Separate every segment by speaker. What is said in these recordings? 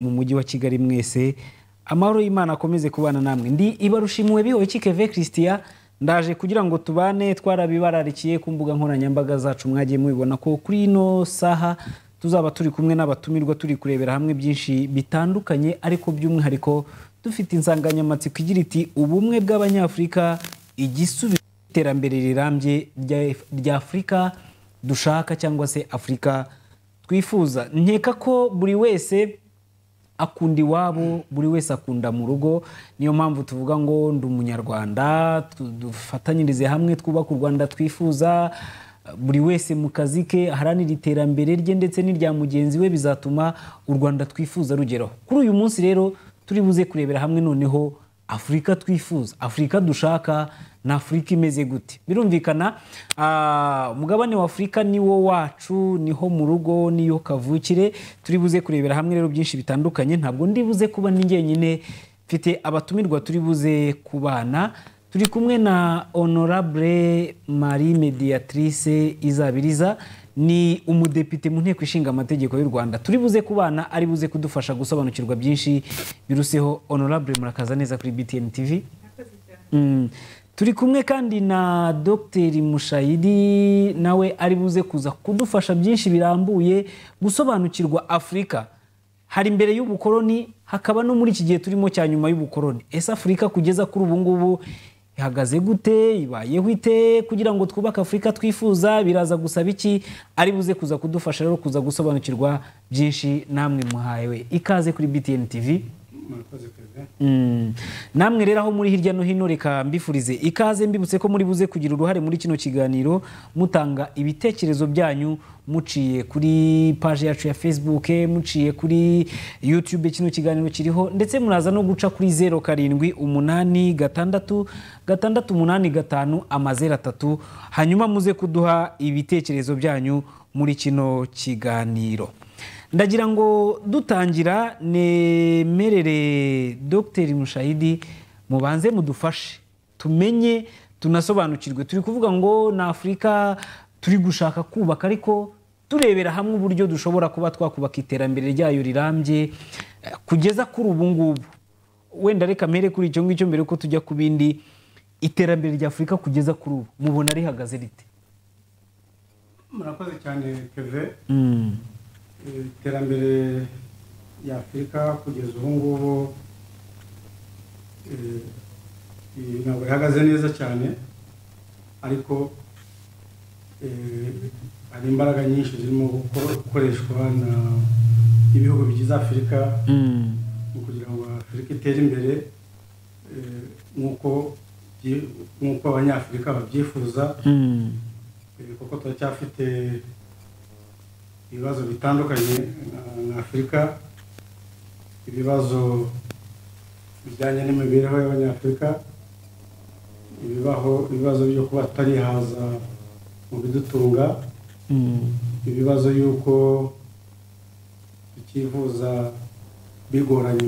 Speaker 1: mu mujyi wa kigali mwese amahoro y'imana akomeze kubana namwe ndi ibarushimwe bihowe christian ndaje kugira ngo tubane twarabibararukiye ku mbuga nkoranyambaga zacu mwagiye mubibona ko kuri ino saha tuzaba turi kumwe n'abatumirwa turi kurebera hamwe byinshi bitandukanye ariko by'umwihariko dufite insanganyamatsiko igira iti ubumwe bw'abanyafurika igisubizo cy'iterambere rirambye rya afurika dushaka cyangwa se afurika twifuza nkeka ko buri wese akunda iwabo buri wese akunda mu rugo niyo mpamvu tuvuga ngo ndi umunyarwanda dufatanyirize hamwe twubake u rwanda twifuza buri wese mu kazi ke aharanira iterambere rye ndetse n'irya mugenzi we bizatuma u rwanda twifuza rugeraho kuri uyu munsi rero turi buze kurebera hamwe noneho afurika twifuza afurika dushaka ni afurika imeze gute birumvikana umugabane wa afurika ni wo wacu niho mu rugo niyo kavukire turi buze kurebera hamwe rero byinshi bitandukanye ntabwo ndi buze kuba ni njyenyine mfite abatumirwa turi buze kubana turi kumwe na honorable marie mediatrice izabiriza ni umudepite mu nteko ishinga amategeko y'u rwanda turi buze kubana ari buze kudufasha gusobanukirwa byinshi biruseho honorable murakaza neza kuri btn tv turi kumwe kandi na dogiteri mushayidi nawe ari buze kuza kudufasha byinshi birambuye gusobanukirwa afurika hari imbere y'ubukoroni hakaba no muri iki gihe turimo cya nyuma y'ubukoroni ese afurika kugeza kuri ubu ngubu ihagaze gute ibayeho ite kugira ngo twubake afurika twifuza biraza gusaba iki ari buze kuza kudufasha rero kuza gusobanukirwa byinshi namwe muhawe ikaze kuri btn tv namwe rero aho muri hirya no hino reka mbifurize ikaze mbibutse ko muri buze kugira uruhare muri kino kiganiro mutanga ibitekerezo byanyu muciye kuri paje yacu ya facebook muciye kuri youtube kino kiganiro kiriho ndetse muraza no guca kuri zeru karindwi umunani gatandatu gatandatu umunani gatanu amazeru atatu hanyuma muze kuduha ibitekerezo byanyu muri kino kiganiro ndagira ngo dutangira nemerere dogiteri mushayidi mubanze mudufashe tumenye tunasobanukirwe turi kuvuga ngo ni afurika turi gushaka kubaka ariko turebera hamwe uburyo dushobora kuba twakubaka iterambere ryayo rirambye kugeza kuri ubu ngubu wenda reka mpere kuri icyo ngicyo mbere ko tujya ku bindi iterambere rya afurika kugeza kuri ubu mubona rihagaze rite
Speaker 2: murakoze cyane keve iterambere rya afurika kugeza ubu ngubu ntabwo rihagaze neza cyane ariko hari imbaraga nyinshi zirimo gukoreshwa n'ibihugu bigize afurika mu kugira ngo afurika itere imbere nk'uko abanyafurika babyifuza kuko turacyafite ibibazo bitandukanye na afurika ibibazo bijyanye n'imibereho y'abanyafurika ibibaho ibibazo byo kuba tutarihaza mu bidutunga ibibazo y'uko tukivuza bigoranye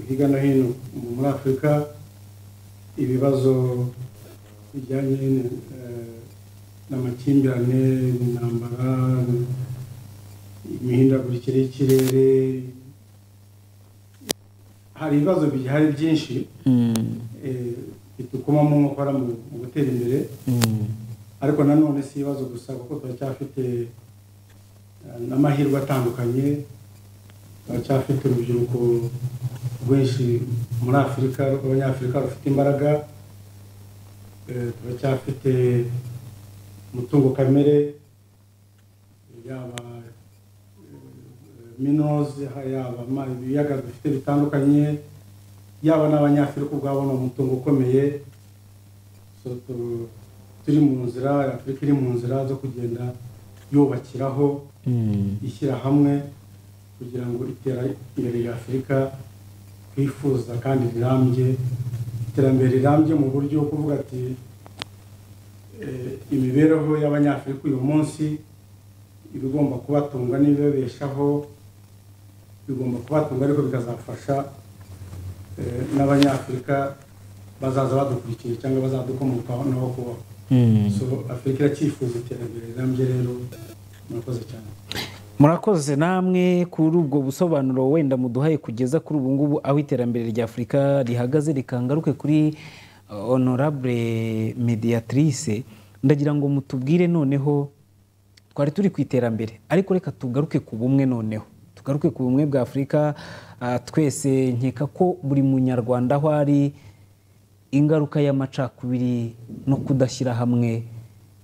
Speaker 2: hirya no hino muri afurika ibibazo bijyanye n'amakimbirane intambara imihindagurikire y'ikirere hari ibibazo bihari byinshi bidukomamo gukora mu gutera imbere ariko nanone si ibibazo gusa kuko turacyafite n'amahirwe atandukanye turacyafite urubyiruko rwinshi muri afurika rw'abanyafurika rufite imbaraga turacyafite umutungo kamere yaba minozi yaba ibiyaga bifite bitandukanye yaba n'abanyafurika ubwabo ni umutungo ukomeye turi mu nzira afurika iri mu nzira zo kugenda yubakiraho ishyira hamwe kugira ngo iterambere rya afurika twifuza kandi rirambye iterambere rirambye mu buryo bwo kuvuga ati imibereho y'abanyafurika uyu munsi iba igomba kubatunga n'ibibabeshaho bigomba kubatunga ariko bikazafasha n'abanyafurika bazaza badukurikiye cyangwa bazadukomokaho naho kubaho afurika iracyifuza iterambere rirambye rero murakoze cyane
Speaker 1: murakoze namwe kuri ubwo busobanuro wenda muduhaye kugeza kuri ubu ngubu aho iterambere rya afurika rihagaze rikangaruke kuri uh, honorable mediatrice ndagira ngo mutubwire noneho twari turi ku iterambere ariko reka tugaruke ku bumwe noneho tugaruke ku bumwe bwa afurika uh, twese nkeka ko buri munyarwanda aho ari ingaruka y'amacakubiri no kudashyira hamwe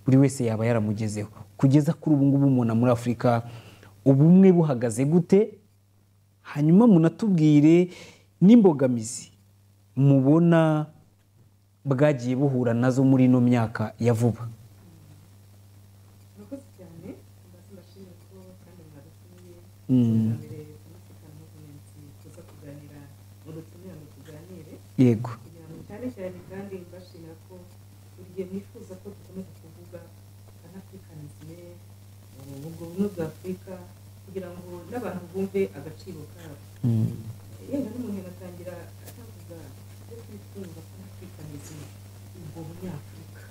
Speaker 1: buri wese yaba yaramugezeho kugeza kuri ubu ngubu umuntu muri afurika ubumwe buhagaze gute hanyuma munatubwire n'imbogamizi mubona bwagiye buhura nazo muri ino myaka ya vuba
Speaker 3: murakoze cyane mbese ndashimira ko kandi mwadutumiye
Speaker 1: Mm.
Speaker 3: mbere kumvikana no kumensi tuza kuganira mudutumira ngo tuganire
Speaker 1: yego
Speaker 3: kugira ngo cyane cyane kandi mbashimira ko buri gihe mwifuza ko dukomeza kuvuga panafurikanizme ubwo bumwe bwa afurika kugira ngo n'abantu bumve agaciro kabo yenda n'umuntu agatangira atavuga ibyo twifuza panafurikanizme ubwo bunyafurika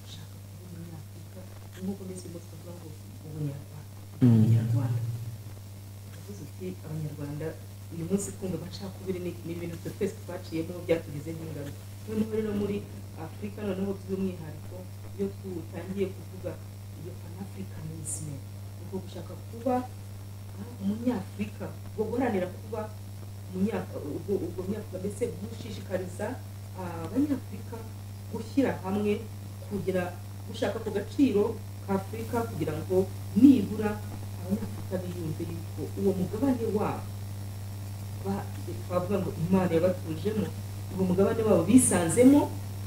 Speaker 3: ushaka kuba umunyafurika nk'uko mbese ubwo twavuga ngo ubunyarwanda abanyarwanda uvuze uti abanyarwanda uyu munsi kumva amacakubiri ni ni ibintu twe twese twaciyemo byatugizeho ingaruka noneho rero muri afurika noneho by'umwihariko iyo tutangiye kuvuga iyo panafurikanisme ubwo gushaka kuba ah, umunyafurika ubwo guharanira kuba umunyafurika ubwo ubwo munyafurika mbese gushishikariza ah, abanyafurika gushyira hamwe kugira gushaka ku gaciro ka afurika kugira ngo nibura abanyafurika biyumve yuko uwo mugabane wabo ba- twavuga ngo imana yabatujemo uwo mugabane wabo bisanzemo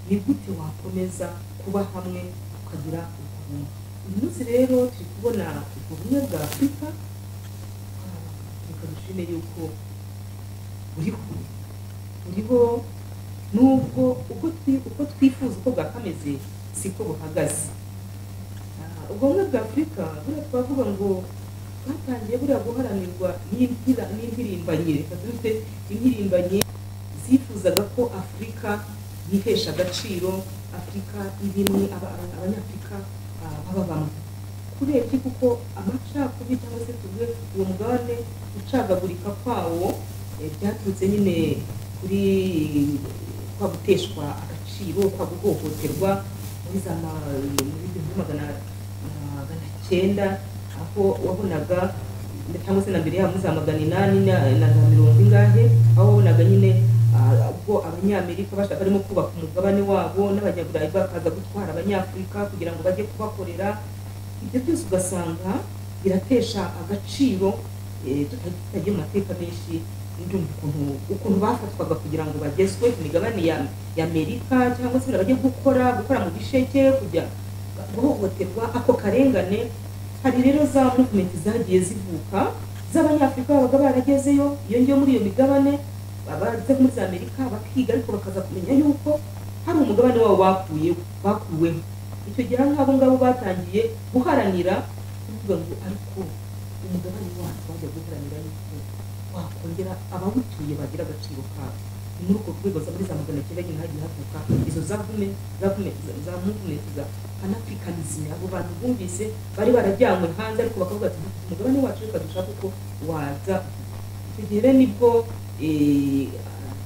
Speaker 3: ni gute wakomeza kuba hamwe ukagira ubwo bumwe uyu munsi rero turi kubona ubwo bumwe bwa afurika reka dushime yuko buriho buriho nubwo uko twi- uko twifuza uko bwakameze siko buhagaze Ah, ubwo bumwe bwa afurika buriya twavuga ngo bwatangiye buriya guharanirwa n'impira- n'impirimbanye reka dufite impirimbanye zifuzaga ko afurika yihesha agaciro afurika ibimwe aba- aba- abanyafurika ah, baba bamwe kurebye kuko amacakubiri cyangwa se tuvuge uwo mugabane ucagagurika kwawo eh, byaturutse nyine kuri kwa guteshwa agaciro kwa guhohoterwa muri za ma- muri bihumbi magana magana cyenda aho wabonaga cyangwa se na mbere yabo muri za magana inani na- na za mirongo ingahe aho wabonaga nyine ah, ubwo abanyamerika bashaka barimo kubaka umugabane wabo n'abanyaburayi bakaza gutwara abanyafurika kugira ngo bajye kubakorera ibyo byose ugasanga biratesha agaciro eh, tuta- tutajya mu mateka menshi ndumva ukuntu ukuntu bafatwaga kugira ngo bagezwe ku migabane ya ya amerika cyangwa se bajya gukora gukora mu bisheke kujya guhohoterwa ako karengane hari rero za movement zagiye zivuka z'abanyafurika babaga baragezeyo iyo ngiyo muri iyo migabane baza muri za amerika bakiga ariko bakaza kumenya yuko hari umugabane wabo bakuyeho bakuweho icyo gihe nk'abo ngabo batangiye guharanira kuvuga ngo ariko umugabane wacu bajya guharanira yuko wakongera abawutuye bagira agaciro kabo ni muri urwo rwego za muri za magana cyenda nyine hagiye havuka izo za vume za vume za movement za panafricanisme abo bantu bumvise bari barajyanywe hanze ariko bakavuga ati umugabane wacu reka dushaka uko waza icyo gihe rero nibwo eh,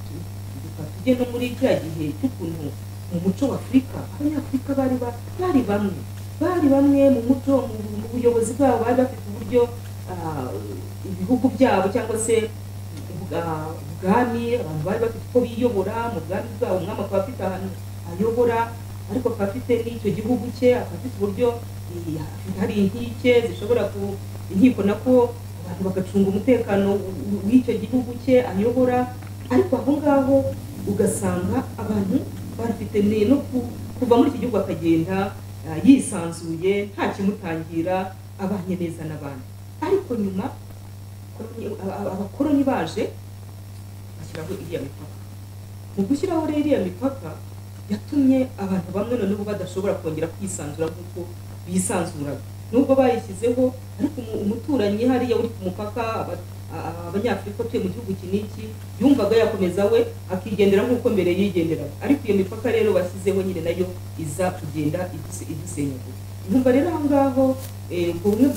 Speaker 3: tukaba tujye no muri cya gihe cy'ukuntu mu muco w'afurika abanyafurika bari ba- bari bamwe bari bamwe mu muco mu mu buyobozi bwabo bari bafite uburyo ah, ibihugu byabo cyangwa se ubwa- ubwami abantu bari bafite uko biyobora mu bwami bwabo umwami akaba afite ahantu ayobora ariko akaba afite n'icyo gihugu cye akaba afite uburyo eh, hari inkike zishobora ku inkiko nako abantu bagacunga umutekano w'icyo gihugu cye ayobora ariko aho ngaho ugasanga abantu bafite ne no ku- kuva muri iki gihugu akagenda ah, yisanzuye nta kimutangira abanye neza n'abandi ariko nyuma abakoloni- aba- aba- abakoloni baje bashyiraho iriya mipaka mu gushyiraho rero iriya mipaka yatumye abantu bamwe noneho badashobora kongera kwisanzura nk'uko bisanzuraga nubwo bayishyizeho ariko umu- umuturanyi hariya uri ku mupaka aba- a- a- abanyafurika batuye mu gihugu iki n'iki yumvaga yakomeza we akigendera nk'uko mbere yigenderaga ariko iyo mipaka rero bashyizeho nyine nayo iza kugenda iduse- idusenyagura numva rero aho ngaho eh, ubwo bumwe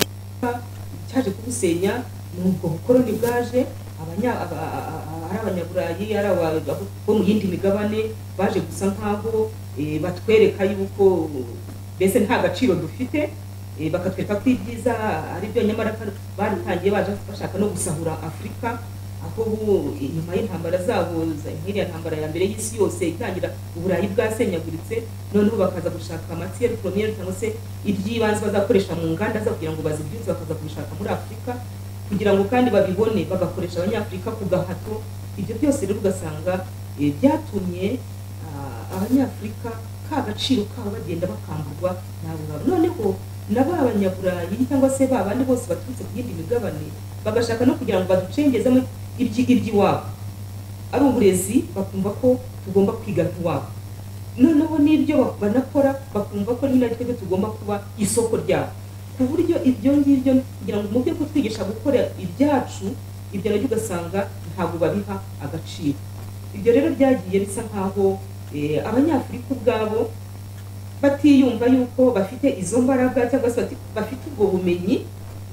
Speaker 3: bwa- cyaje kubusenya ni ubwo bukoroni bwaje abanya- aba- a- a- a- ari abanyaburayi ari aba- abo bo mu yindi migabane baje gusa nk'aho eh, batwereka yuko mbese nta gaciro dufite eh, bakatwereka ko ibyiza ari byo nyamara kandi baritangiye baje bashaka no gusahura afurika aho ubu inyuma y'intambara zabo za- nk'iriya ntambara ya mbere y'isi yose itangira uburayi bwasenyaguritse noneho bakaza gushaka amatiyeri poromiyeri cyangwa se iby'ibanze bazakoresha mu nganda za- kugira ngo bazibyutse bakaza kubishaka muri afurika kugira ngo kandi babibone bagakoresha abanyafurika ku gahato ibyo byose rero ugasanga eh, byatumye ah, abanyafurika ka gaciro kabo bagenda bakamburwa nabo babo noneho na ba banyaburayi cyangwa se ba bandi bose baturutse ku yindi migabane bagashaka no kugira ngo baducengezemo iby'iwabo ari uburezi bakumva ko tugomba kwiga nk'iwabo noneho n'ibyo ba- banakora bakumva ko nyine ari twebwe tugomba kuba isoko ryabo ku buryo ibyo ngibyo kugira ngo mu byo kutwigisha gukora ibyacu ibyo nabyo ugasanga ntabwo babiha agaciro ibyo rero byagiye bisa nk'aho eh, abanyafurika ubwabo batiyumva yuko bafite izo mbaraga cyangwa se bati- bafite ubwo bumenyi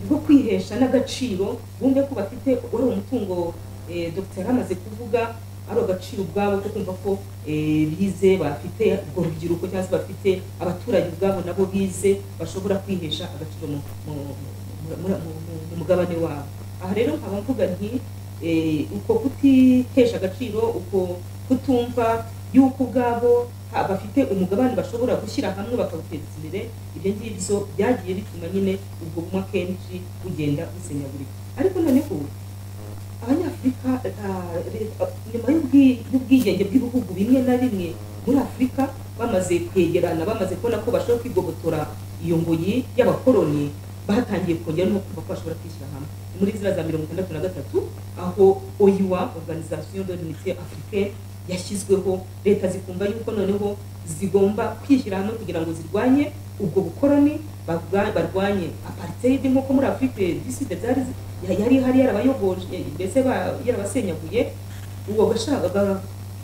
Speaker 3: bwo kwihesha n'agaciro bumve ko bafite wari umutungo eh, dr amaze kuvuga ari agaciro ubwabo ko kumva ko eh, bize bafite urwo rubyiruko cyangwa se bafite abaturage ubwabo nabo bize bashobora kwihesha agaciro mu- mu- mu- muri- mu- mu- mu mugabane wabo aha rero nkaba mvuga nti eh, uko kutihesha agaciro uko kutumva yuko ubwabo ha- bafite umugabane bashobora gushyira hamwe bakawuteza imbere ibyo ngibyo byagiye bituma nyine ubwo bumwe akenshi bugenda busenyagurika ariko noneho abanyafurika ah, leta- nyuma y'ubwi- y'ubwigenge bw'ibihugu bimwe na bimwe muri afurika bamaze kwegerana bamaze kubona ko bashobora kwigobotora iyo ngoyi y'abakoloni batangiye kongera no kumva ko bashobora kwishyira hamwe Ni muri ziriya za mirongo itandatu na gatatu aho oyiwa organisation de l'unité africaine yashyizweho leta zikumva yuko noneho zigomba kwishyira hamwe kugira ngo zirwanye ubwo bukoloni barwa- barwanye apartheid nk'uko muri afurika diside zari zi- ya- yari ihari yarabayogoje mbese ba- yarabasenyaguye uwo gashaka ga-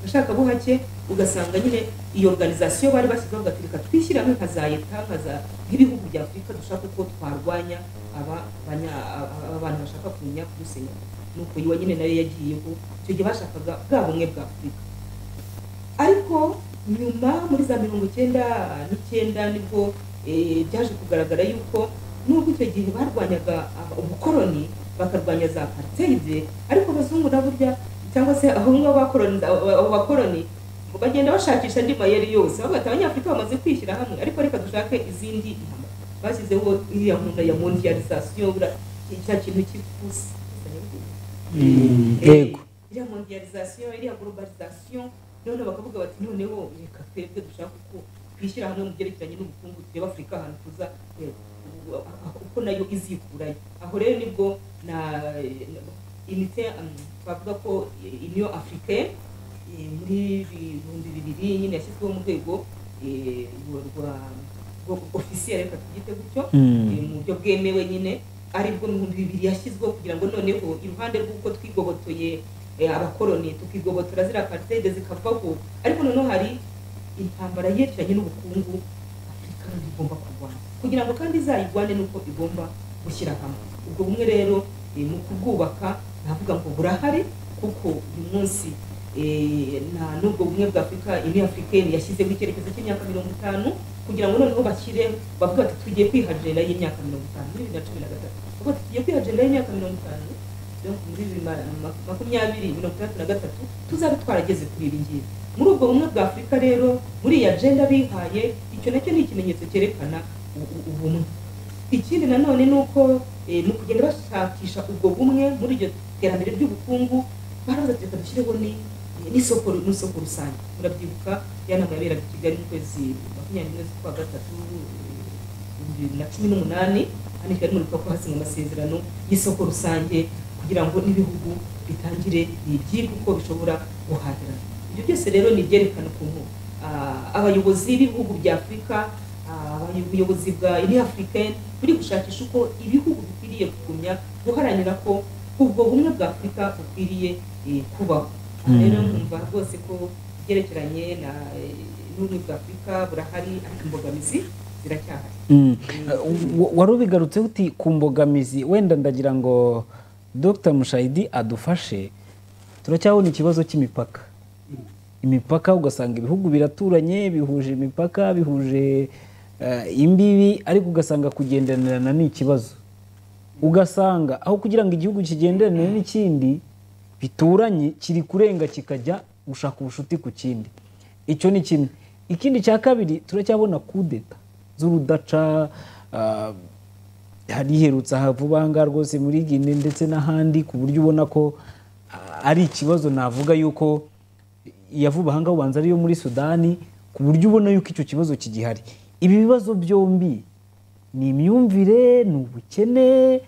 Speaker 3: gashakabuhake ugasanga nyine iyo organizasiyo bari bashyizeho agaturika twishyire hamwe nka za leta nka za- nk'ibihugu bya afurika dushaka uko twarwanya aba banya- aba bantu bashaka kumenya kudusenya nuko yiwa nyine nayo yagiyeho icyo gihe bashakaga bwa bumwe bwa afurika ariko nyuma muri za mirongo icyenda n'icyenda nibwo eh, byaje kugaragara yuko nubwo icyo gihe barwanyaga ah, ubukoroni bakarwanya za apartheid ariko abazungu na burya cyangwa se aho ngaho bakoroni- abo bakoroni bagenda bashakisha andi mayeri yose bavuga ati abanyafurika bamaze kwishyira hamwe ariko reka dushake izindi ntama bashyizeho iriya nkunda ya mondialisation buriya cya kintu cy'ipusi
Speaker 1: yego
Speaker 3: iriya mondialisation iriya globalisation noneho bakavuga bati noneho reka twebwe dushaka uko twishyira hamwe mu byerekeranye n'ubukungu tureba afurika ahantu tuza eh, u- a- a- uko nayo izikurayo aho rero nibwo na inite twavuga ko eh, union africaine eh, muri ibihumbi bibiri nyine yashyizweho mu rwego eh, rwa- rwa rwa- officiel reka tugite gutyo
Speaker 1: Mm.
Speaker 3: eh, mu buryo bwemewe nyine aribwo mu bihumbi bibiri yashyizweho kugira ngo noneho iruhande rw'uko twigobotoye eh, abakoroni tukigobotora ziriya apartheid zikavaho ariko noneho hari intambara yerekeranye n'ubukungu afurika rero igomba kurwana kugira ngo kandi izayirwane nuko igomba gushyira hamwe ubwo bumwe rero eh, mu kubwubaka navuga ngo burahari kuko uyu munsi eh, nta n'ubwo bumwe bwa afurika ini afurikeni yashyizeho icyerekezo cy'imyaka mirongo itanu kugira ngo noneho bashyire bavuga bati tugiye kwiha agenda y'imyaka mirongo itanu muri bibiri na cumi na gatatu bavuga bati tugiye kwiha agenda y'imyaka mirongo itanu donc muri bibiri na- ma- makumyabiri mirongo itandatu na gatatu tuzabe twarageze kuri ibi ngibi muri ubwo bumwe bwa afurika rero muri iyi agenda bihaye icyo nacyo ni ikimenyetso cyerekana u- u- ubumwe ikindi nanone ni uko eh, mu kugenda bashakisha ubwo bumwe muri iryo terambere ry'ubukungu barabaza ati reka dushyireho ni- n'isoko n'isoko rusange murabyibuka ya nama yaberaga i kigali mu kwezi makumyabiri n'umwe z'ukwa gatatu ibihumbi bibiri na cumi n'umunani hano i kigali muribuka ko hasinywe amasezerano y'isoko rusange kugira ngo n'ibihugu bitangire byige uko bishobora guhahirana ibyo byose rero ni ibyerekana ukuntu ah, abayobozi b'ibihugu bya afurika ah, ubuyobozi bwa ini africaine buri gushakisha uko ibihugu bikwiriye kugumya guharanira ko ubwo bumwe bwa afurika bukwiriye eh, kubaho Aha rero nkumva rwose ko ibyerekeranye na eh, n'ubumwe bwa afurika burahari ariko imbogamizi ziracyahari
Speaker 1: Mm. Wa- wari ubigarutse uti ku mbogamizi wenda ndagira ngo dr mushayidi adufashe turacyabona ikibazo cy'imipaka imipaka ugasanga ibihugu biraturanye bihuje imipaka bihuje eh, imbibi ariko ugasanga kugenderana ni ikibazo ugasanga aho kugira ngo igihugu kigenderane n'ikindi bituranye kiri kurenga kikajya gushaka ubucuti ku kindi icyo ni kimwe ikindi cya kabiri turacyabona kudeta z'urudaca ah, hari iherutse aha vuba aha ngaha rwose muri gine ndetse n'ahandi ku buryo ubona ko ah, ari ikibazo navuga yuko yavuba aha ngaha ubanza ariyo muri sudani ku buryo ubona yuko icyo kibazo kigihari ibi bibazo byombi ni imyumvire ni ubukene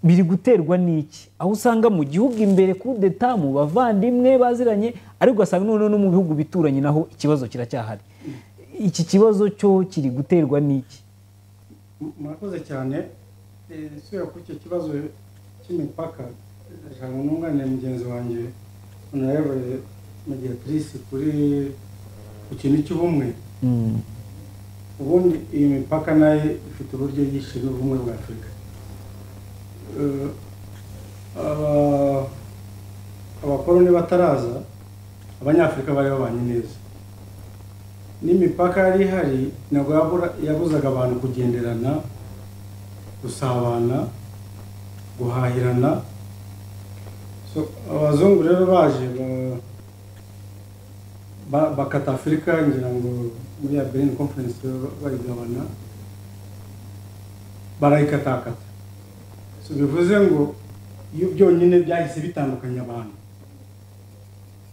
Speaker 1: biri guterwa n'iki aho usanga mu gihugu imbere kudeta mu bavandimwe baziranye ariko ugasanga noneho no mu bihugu bituranye naho ikibazo kiracyahari iki kibazo cyo kiri guterwa n'iki
Speaker 2: murakoze cyane Eh, isubira kuri icyo kibazo cy'imipaka ndashaka ngo nunganire mugenzi wanjye honorable mediatrice kuri ku kintu cy'ubumwe ubundi iyi mipaka nayo ifite uburyo yishe n'ubumwe bwa afurika Eh, aba- abakoroni bataraza abanyafurika bari babanye neza n'imipaka yari ihari ntabwo yabura- yabuzaga abantu kugenderana gusabana guhahirana So, abazungu rero baje ba- ba- bakata afurika ngira ngo muri ya berlin conference ba- bayigabana barayikatakata So, bivuze ngo iyo byonyine byahise bitandukanya abantu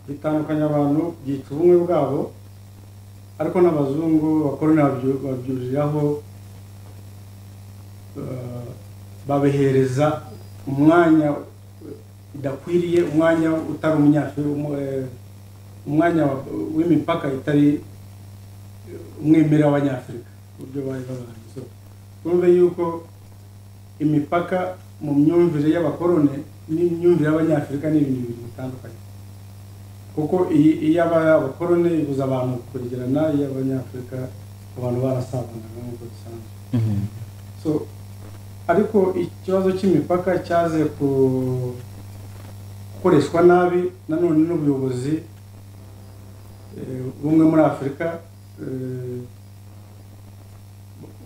Speaker 2: bitandukanya abantu byica ubumwe bwabo ariko n'abazungu bakorana babyu- babyuriraho eh, babihereza umwanya udakwiriye umwanya utari umunyafurika umu- eh, umwanya wa- w'imipaka itari eh, umwimerere w'abanyafurika uburyo bari babanye So, twumve yuko imipaka mu myumvire y'abakorone n'imyumvire y'abanyafurika ni ibintu bibiri bitandukanye kuko iyi- iyo aba- abakoroni ibuza abantu kwegerana iyo abanyafurika abantu barasabanaga nk'uko bisanzwe so ariko ikibazo cy'imipaka cyaze ku- gukoreshwa nabi nanone n'ubuyobozi eh, bumwe muri afurika eh,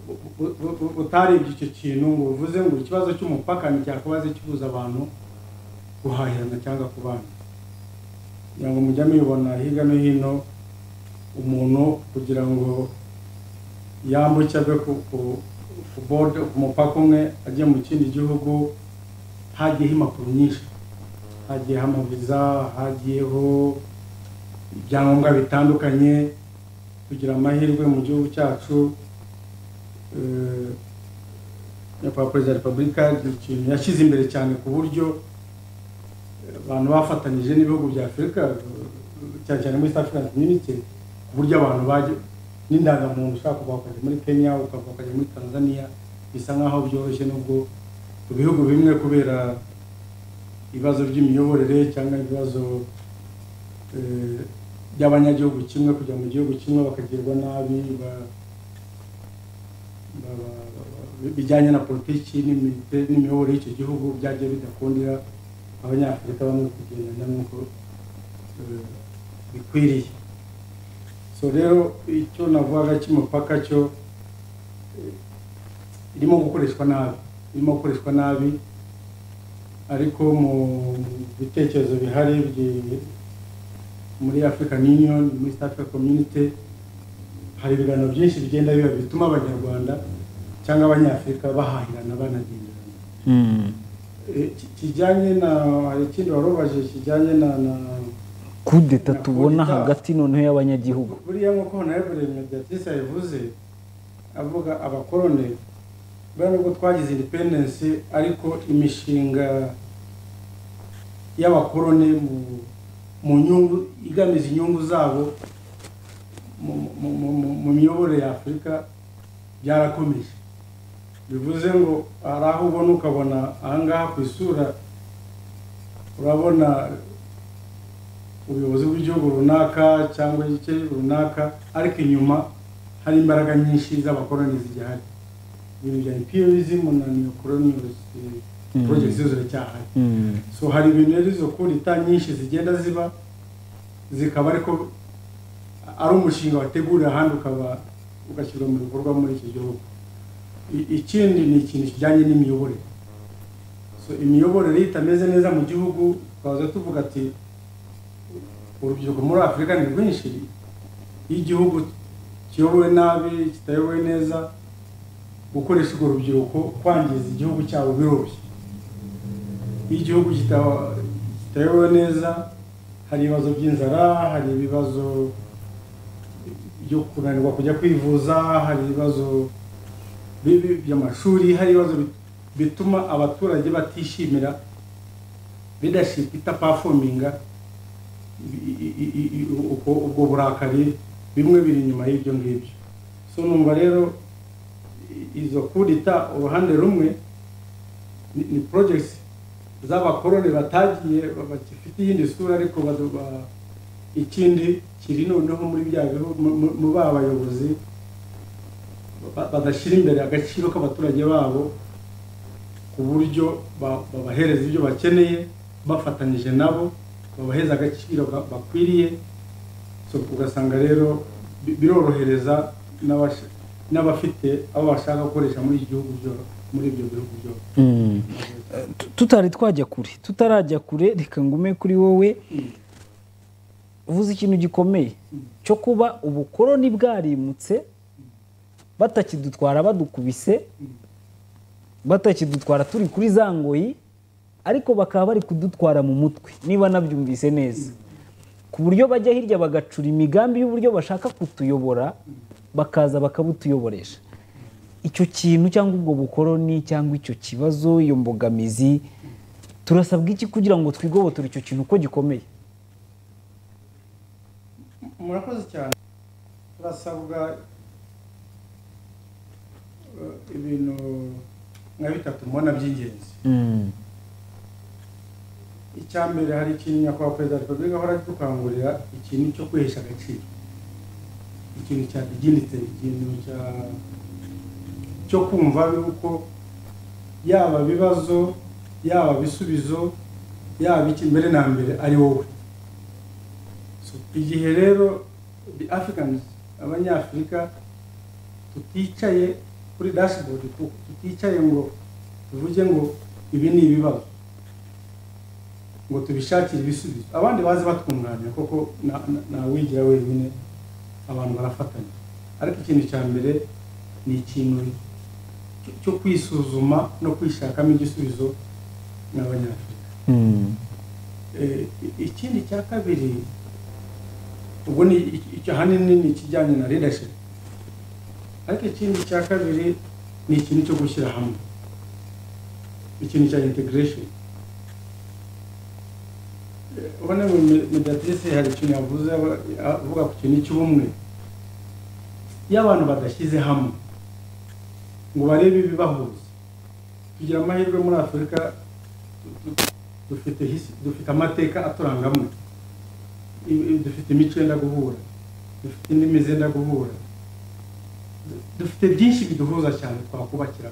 Speaker 2: bu- bu- bu- bu- butarebye icyo kintu ngo buvuze ngo ikibazo cy'umupaka nticyakubaze kibuza abantu guhahirana cyangwa kubana kugira ngo mujya mubibona hirya no hino umuntu kugira ngo yambuke ave ku ku- ku bode ku mupaka umwe ajya mu kindi gihugu hagiyeho impapuro nyinshi hagiyeho amaviza hagiyeho ibyangombwa bitandukanye kugira amahirwe mu gihugu cyacu eh, nyakubahwa perezida wa repubulika ni ikintu yashyize imbere cyane ku buryo abantu bafatanyije n'ibihugu bya afurika cyane cyane muri east african community ku buryo abantu bajya n'indangamuntu ushobora kuva ukajya muri kenya ukava ukajya muri tanzania bisa nk'aho byoroshye nubwo mu bihugu bimwe kubera ibibazo by'imiyoborere cyangwa ibibazo eh, by'abanyagihugu kimwe kujya mu gihugu kimwe bakagirwa nabi ba- ba- ba- ba- bijyanye na politiki n'imite- n'imiyoborere y'icyo gihugu byagiye bidakundira abanyafurika bamwe kugendana nk'uko eh, bikwiriye so rero icyo navugaga cy'umupaka cyo eh, irimo gukoreshwa nabi irimo gukoreshwa nabi ariko mu bitekerezo bihari byi- muri african union muri east africa community hari ibiganiro byinshi bigenda biba bituma abanyarwanda cyangwa abanyafurika bahahirana banagenderana Eh, ki- kijyanye na hari ikindi warubaje kijyanye na na
Speaker 1: kudeta
Speaker 2: Na
Speaker 1: tubona
Speaker 2: kudeta.
Speaker 1: hagati noneho y'abanyagihugu
Speaker 2: buriya nk'uko honorable mediatrice yabivuze avuga abakorone buriya nubwo twagize independence ariko imishinga y'abakorone mu mu nyungu igamije inyungu zabo mu, mu, mu, mu, mu miyoborere ya afurika byarakomeje bivuze ngo hari aho ubona ukabona ahangaha ku isura urabona ubuyobozi bw'igihugu runaka cyangwa igice runaka ariko inyuma hari imbaraga nyinshi z'abakoroni zigihari ibintu bya imperialism na neocolonials
Speaker 1: Mm.
Speaker 2: projects zose ziracyahari
Speaker 1: Mm.
Speaker 2: so hari ibintu rero izo kudita nyinshi zigenda ziba zikaba ariko ari umushinga wategurira ahandi ukaba ugashyirwa mu bikorwa muri iki gihugu I- ikindi ni ikintu kijyanye n'imiyoborere so imiyoborere iyo itameze neza mu gihugu twaza tuvuga ati urubyiruko muri afurika ni rwinshi iyo igihugu kiyobowe nabi kitayobowe neza gukoresha urwo rubyiruko kwangiza igihugu cyabo biroroshye iyo igihugu kita- kitayobowe neza hari ibibazo by'inzara hari ibibazo byo kunanirwa kujya kwivuza hari ibibazo bibi by'amashuri hari ibibazo bit- bituma abaturage batishimira leadership itapafominga i- i- i- i- i- ubwo ubwo burakari bimwe biri inyuma y'ibyo ngibyo so numva rero i- izo kudita uruhande rumwe ni ni projects z'abakoroni batagiye bagifite iyindi sura ariko bazo- ba- ikindi kiri noneho muri bya bihugu mu- mu- mu ba bayobozi ba- badashyira imbere agaciro k'abaturage babo ku buryo ba- babahereza ibyo bakeneye bafatanyije nabo babaheza agaciro ba- bakwiriye so ugasanga rero bi- birorohereza n'abasha- n'abafite abo bashaka gukoresha muri iki gihugu byose muri ibyo bihugu byose
Speaker 1: Mm. Eh, tu- tutari twajya kure tutarajya kure reka ngume kuri wowe uvuze ikintu gikomeye cyo kuba ubukoroni bwarimutse batakidutwara badukubise batakidutwara turi kuri za ngoyi ariko bakaba bari kudutwara mu mutwe niba nabyumvise neza ku buryo bajya hirya bagacura imigambi y'uburyo bashaka kutuyobora bakaza bakabutuyoboresha icyo kintu cyangwa ubwo bukoroni cyangwa icyo kibazo iyo mbogamizi turasabwa iki kugira ngo twigobotore icyo kintu uko gikomeye
Speaker 2: murakoze cyane turasabwa eh, ibintu nka bitatu mubona by'ingenzi icya mbere hari ikintu nyakubahwa perezida wa repubulika ahora adukangurira ikintu cyo kwihesha agaciro ikintu cya diginite ikintu cya cyo kumva yuko yaba ibibazo yaba ibisubizo yaba iki mbere na mbere ari wowe So, igihe rero the africans abanyafurika tuticaye kuri dashboard tu- tuticaye ngo tuvuge ngo ibi ni ibibazo ngo tubishakire ibisubizo abandi baze batwunganira kuko na- na- ntawigira wenyine abantu barafatanya ariko ikintu cya mbere ni ikintu cyo- cyo kwisuzuma no kwishakamo igisubizo n'abanyafurika Eh, i- ikindi cya kabiri ubwo ni iki- icyo ahanini ni ikijyanye na leadership ariko ikindi cya kabiri ni ikintu cyo gushyira hamwe ikintu cya integration Eh, ubona ngo me- mediatrice hari ikintu yavuze aba- avuga ku kintu cy'ubumwe iyo abantu badashyize hamwe ngo barebe ibibahuza tugira amahirwe muri afurika tu- tu- dufite his- dufite amateka aturanga amwe I- i- dufite imico yenda guhura dufite indimi zenda guhura Du- dufite byinshi biduhuza cyane twakubakira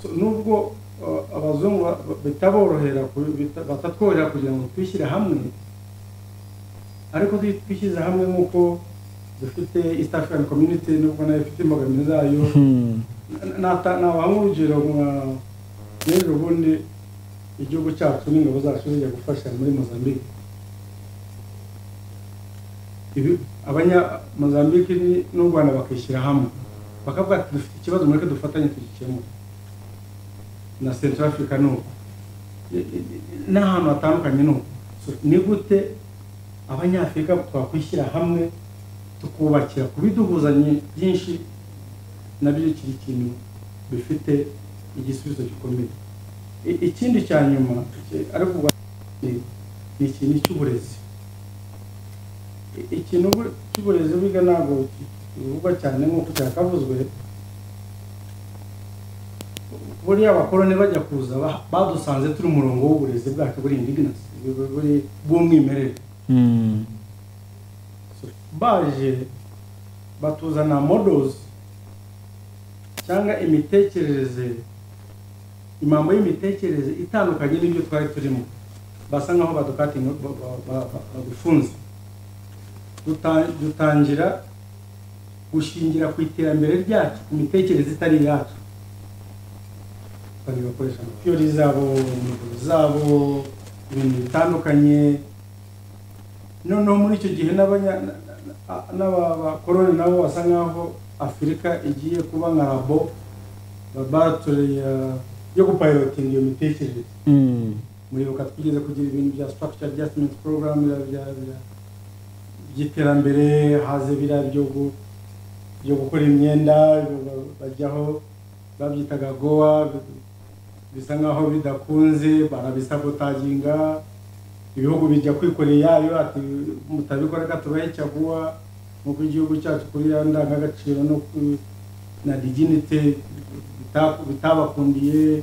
Speaker 2: So, nubwo uh, abazungu ba- ba- bitaborohera ku- bita- batatworohera kugira ngo twishyire hamwe ariko twi- twishyize hamwe nk'uko dufite east african community nubwo nayo ifite imbogamizi zayo Na- nata- nabaha urugero nka n'ejo bundi igihugu cyacu n'ingabo zacu zijya gufasha muri mozambique ibi abanya mozambique ni- n'u rwanda bakishyira hamwe bakavuga ati dufite ikibazo mureke dufatanye tugikemure na central africa ni uko I- i- i- n'ahantu hatandukanye ni uko So, ni gute abanyafurika twakwishyira hamwe tukubakira ku biduhuzanye byinshi nabyo kiri ikintu bifite igisubizo gikomeye I- ikindi cya nyuma iki- ariko ubwa- ni ni ikintu cy'uburezi I- ikintu ubu- cy'uburezi burya ntabwo ki- kivugwa cyane nk'uko cyakavuzwe buriya abakoroni bajya kuza ba- badusanze turi umurongo w'uburezi bwacu buri indigenasi buri- bw'umwimerere baje batuzana models cyangwa imitekerereze imambo y'imitekerereze itandukanye n'ibyo twari turimo basa nkaho badukatinga ba- ba- ba- ba- badufunze Duta- dutangira gushingira ku iterambere ryacu ku mitekerereze itari iyacu batangira gukoresha amapiyori zabo imiguru zabo ibintu bitandukanye noneho muri icyo gihe n'abanya- na- na- na- n'abakoroni nabo basa nkaho afurika igiye kuba nka rabo laboratore ya- yo gupayirotinga iyo mitekerereze
Speaker 1: Mm.
Speaker 2: muribuka twigeze kugira ibintu bya structure adjustment program biriya bya- bya- by'iterambere haze biriya byo gu- byo gukora imyenda ba- ba- bajyaho babyitaga goa bi- bisa nkaho bidakunze barabisabotaginga ibihugu bijya kwikorera iyayo ati mutabikora gatubahe cyaguwa nk'uko igihugu cyacu kuri ya ndangagaciro no ku- na diginite bita- bitabakundiye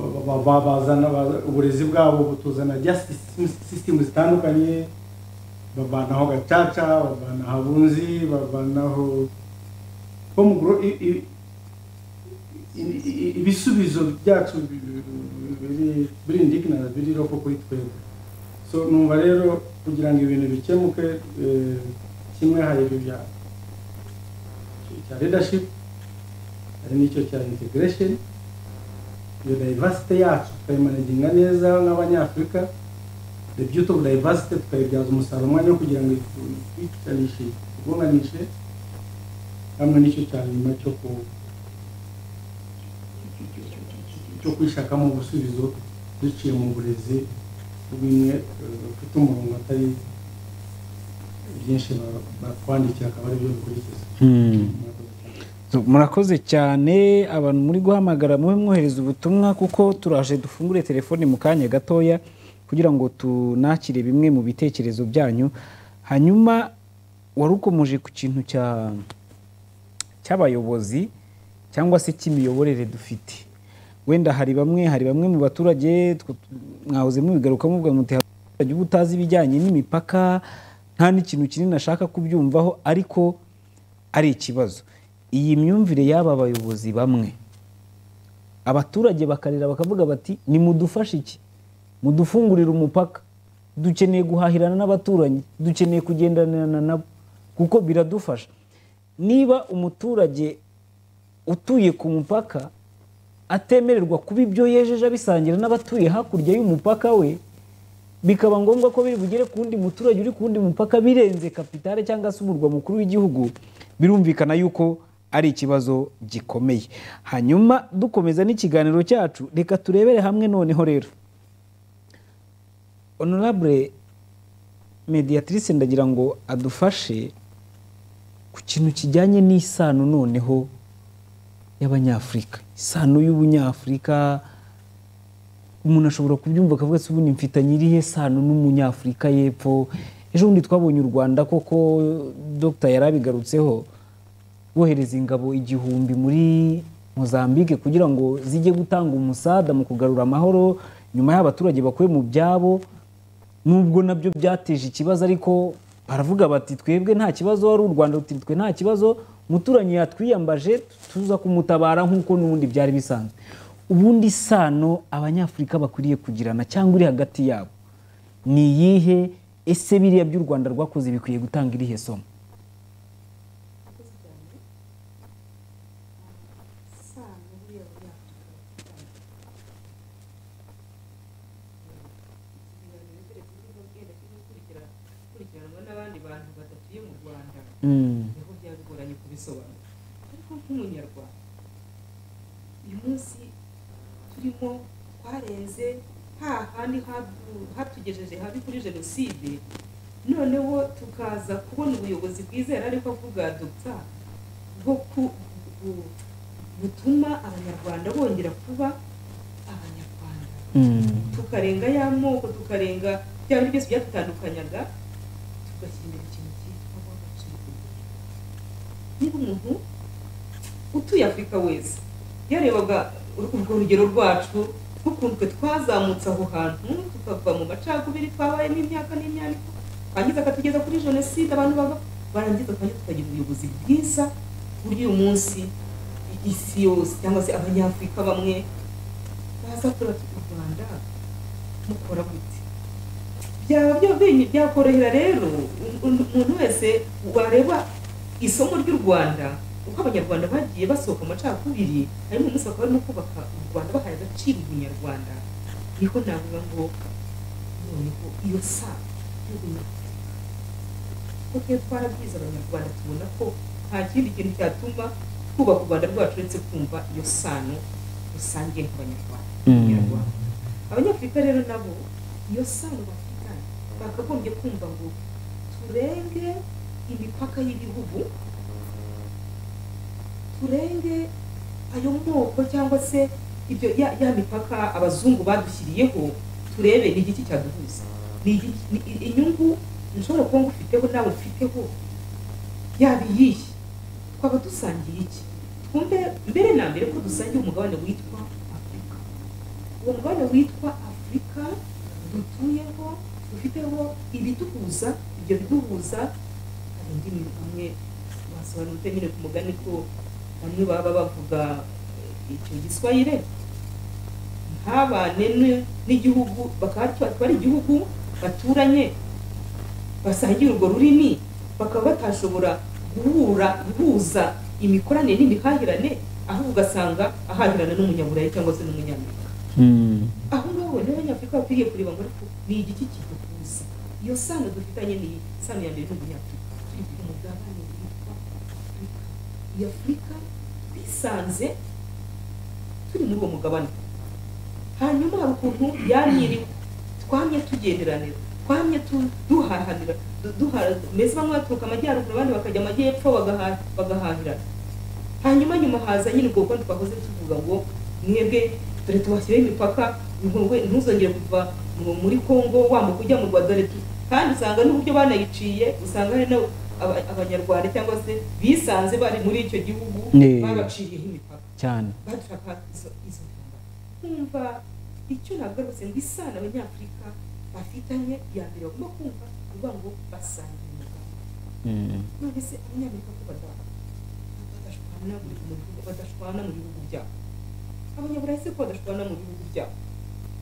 Speaker 2: ba- ba- ba- bazana ba- uburezi bwabo butuzana justice system zitandukanye babanaho gacaca babana habunzi babanaho ho mu gro- i- i- i- i- ibisubizo byacu bi- bi- biri biri indignant biri roko kuri twebwe so numva rero kugira ngo ibintu bikemuke eh, kimwe hari ibi bya cya leadership hari n'icyo cya integration iyo diversity yacu tukayimanaginga neza nk'abanyafurika the beauty of diversity tukayibyaza umusaruro umwanya wo kugira ngo itwicanishe ibunganishe hamwe n'icyo cya nyuma cyo ku cyo kwishakamo ubusubizo duciye mu burezi bw'imwe eh, bufite umurongo atari byinshi ba- batwandikira akaba aribyo bikurikiza
Speaker 1: Mm. So, murakoze cyane abantu muri guhamagara mube mwohereza ubutumwa kuko turaje dufungure telefoni mu kanya gatoya kugira ngo tunakire bimwe mu bitekerezo byanyu hanyuma wari ukomeje ku kintu cya cy'abayobozi cyangwa se cy'imiyoborere dufite wenda hari bamwe hari bamwe mu baturage tw- mwahoze mubigaruka muvuga muti "Hari abaturage uba utazi ibijyanye n'imipaka nta n'ikintu kinini ashaka kubyumvaho ariko ari ikibazo iyi myumvire y'aba bayobozi bamwe abaturage bakarira bakavuga bati nimudufashe iki mudufungurire umupaka dukeneye guhahirana n'abaturanyi dukeneye kugendanirana nabo kuko biradufasha niba umuturage utuye ku mupaka atemererwa kuba ibyo yejeje abisangira n'abatuye hakurya y'umupaka we bikaba ngombwa ko biri bugere ku wundi muturage uri ku wundi mupaka birenze kapitale cyangwa se umurwa mukuru w'igihugu birumvikana yuko ari ikibazo gikomeye hanyuma dukomeza n'ikiganiro cyacu reka turebere hamwe noneho rero honorable mediatrice ndagira ngo adufashe ku kintu kijyanye n'isano noneho y'abanyafurika isano y'ubunyafurika umuntu ashobora kubyumva akavuga ati ubundi mfitanye irihe sano n'umunyafurika y'epfo ejo bundi twabonye u rwanda koko dogita yari abigarutseho bohereza ingabo igihumbi muri mozambique kugira ngo zijye gutanga umusada mu kugarura amahoro nyuma y'abaturage bakuye mu byabo nubwo nabyo byateje ikibazo ariko baravuga bati twebwe nta kibazo ari u rwanda ruti twe nta kibazo umuturanyi yatwiyambaje tuza kumutabara nk'uko n'ubundi byari bisanzwe ubundi sano abanyafurika bakwiriye kugirana cyangwa iri hagati yabo ni iyihe ese biriya by'u rwanda rwakoze bikwiye gutanga irihe somo
Speaker 3: abakozi cyane sano buriya bunyafurika bafitanye ibiganiro mbere kuvuga bwenda kimwe gukurikira gukurikiranwa n'abandi bantu badatuye mu rwanda niho byaba bigoranye kubisobanura ariko nk'umunyarwanda uyu munsi turimo twarenze hahandi hadu- hatugejeje habi kuri jenoside noneho tukaza kubona ubuyobozi bwizera ariko avuga dogita bwo ku- bu- butuma abanyarwanda bongera kuba abanyarwanda tukarenga ya moko tukarenga bya bindi byose byatutandukanyaga tugashyira imbere ikintu cyitwa agaciro niba umuntu utuye afurika wese yarebaga urwo rugero rwacu nk'ukuntu twe twazamutse aho hantu tukava mu macakubiri twabayemo imyaka n'imyaniko twangiza akatugeza kuri jenoside abantu bava- barangiza kandi tukagira ubuyobozi bwiza ku buryo uyu munsi isi yose cyangwa se abanyafurika bamwe baza kureba u rwanda mukora gute byaba byo byenye- byakorohera rero umuntu wese wareba isomo ry'u rwanda uko abanyarwanda bagiye basohoka mu macakubiri harimo umunsi bakaba barimo kubaka u rwanda bahaye agaciro ubunyarwanda niho navuga ngo noneho iyo saa y'ubunyarwanda kuko twe twarabwiza abanyarwanda tubona ko nta kindi kintu cyatuma twubaka u rwanda rwacu uretse kumva iyo sano rusangiye nk'abanyarwanda
Speaker 1: Mm.
Speaker 3: Abanyarwanda. abanyafurika rero nabo iyo sano bafitanye bakagombye kumva ngo turenge imipaka y'ibihugu turenge ayo moko cyangwa se ibyo ya, ya mipaka abazungu badushyiriyeho turebe ni igiki cyaduhuza ni igiki- ni i- inyungu nshobora kuba ngufiteho nawe ufiteho yaba iyihe twaba dusangiye iki twumve mbere na mbere ko dusangiye umugabane witwa afurika uwo mugabane witwa afurika dutuyeho dufiteho ibiduhuza ibyo biduhuza hari indimi bamwe basobanutse nyine ku mugani ko bamwe baba bavuga eh, icyo giswahire ntabane n- n'igihugu bakaba batwara igihugu baturanye basangiye urwo rurimi bakaba batashobora guhura guhuza imikoranire n'imihahirane ahubwo ugasanga ahahirana n'umunyaburayi cyangwa se n'umunyamerika
Speaker 1: Mm.
Speaker 3: aho ngaho niba abanyafurika bakwiriye kureba ngo ariko ni igiki kiduhuza iyo sano dufitanye ni sano ya mbere n'umunyafurika turi ku mugabane witwa afurika iyi afurika twisanze turi muri uwo mugabane hanyuma hari ukuntu yaniriwe twamye tugenderanira twamye tu- duhahanira du- duha- mbese bamwe baturuka amajyaruguru abandi bakajya amajyepfo bagaha- bagahahirana hanyuma nyuma haza nyine ubwo bukorano twahoze tuvuga ngo mwebwe dore tubashyiriho imipaka ntuwe- ntuzongere kuva mu- muri kongo wambuka ujya mu rwanda dore tu- kandi usanga n'uburyo banayiciye usanga hari n'abo- aba- abanyarwanda cyangwa se bisanze bari muri icyo gihugu
Speaker 1: Yeah.
Speaker 3: babaciriyeho imipaka
Speaker 1: cyane
Speaker 3: badushaka izo izo ntambara kumva icyo nagarutse ngo isano abanyafurika bafitanye ya mbere bagomba kumva ni ukuvuga ngo basangiye umugabo
Speaker 1: Mm.
Speaker 3: none se abanyamerika ko bada- badashwana buri mu bihugu badashwana mu bihugu byabo abanyaburayi se ko badashwana mu bihugu byabo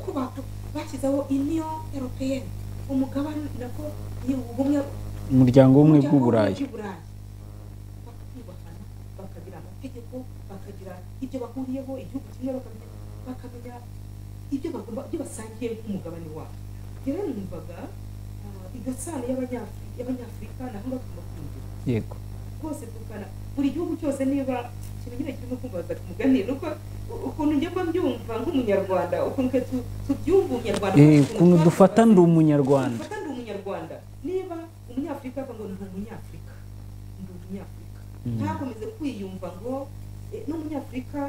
Speaker 3: ko bako- bashyizeho uniyo europeyeni umugabane nako ni ubumwe
Speaker 1: umuryango w'ubumwe bw'uburayi
Speaker 3: bw'uburayi bakubahana bakagira amategeko bakagira ibyo bahuriyeho igihugu kimwe bakamenya bakamenya ibyo bagomba ibyo basangiye nk'umugabane wabo rero numvaga ah, iryo sano y'abanyafri- y'abanyafurika naho ngaho tugomba kumvira
Speaker 1: yego
Speaker 3: rwose tukana buri gihugu cyose niba ikintu nyine kirimo kumbaza ku mugani ni uko u- ukuntu njya mba mbyumva nk'umunyarwanda ukuntu twe tu- tubyumva umunyarwanda
Speaker 1: Eh,
Speaker 3: ukuntu
Speaker 1: ukuntu
Speaker 3: twabyumva-
Speaker 1: dufata ndi umunyarwanda
Speaker 3: Ufata ndi umunyarwanda niba umunyafurika ava ngo ndi umunyafurika ndi umunyafurika
Speaker 1: Mm.
Speaker 3: ntakomeze kwiyumva ngo eh, n'umunyafurika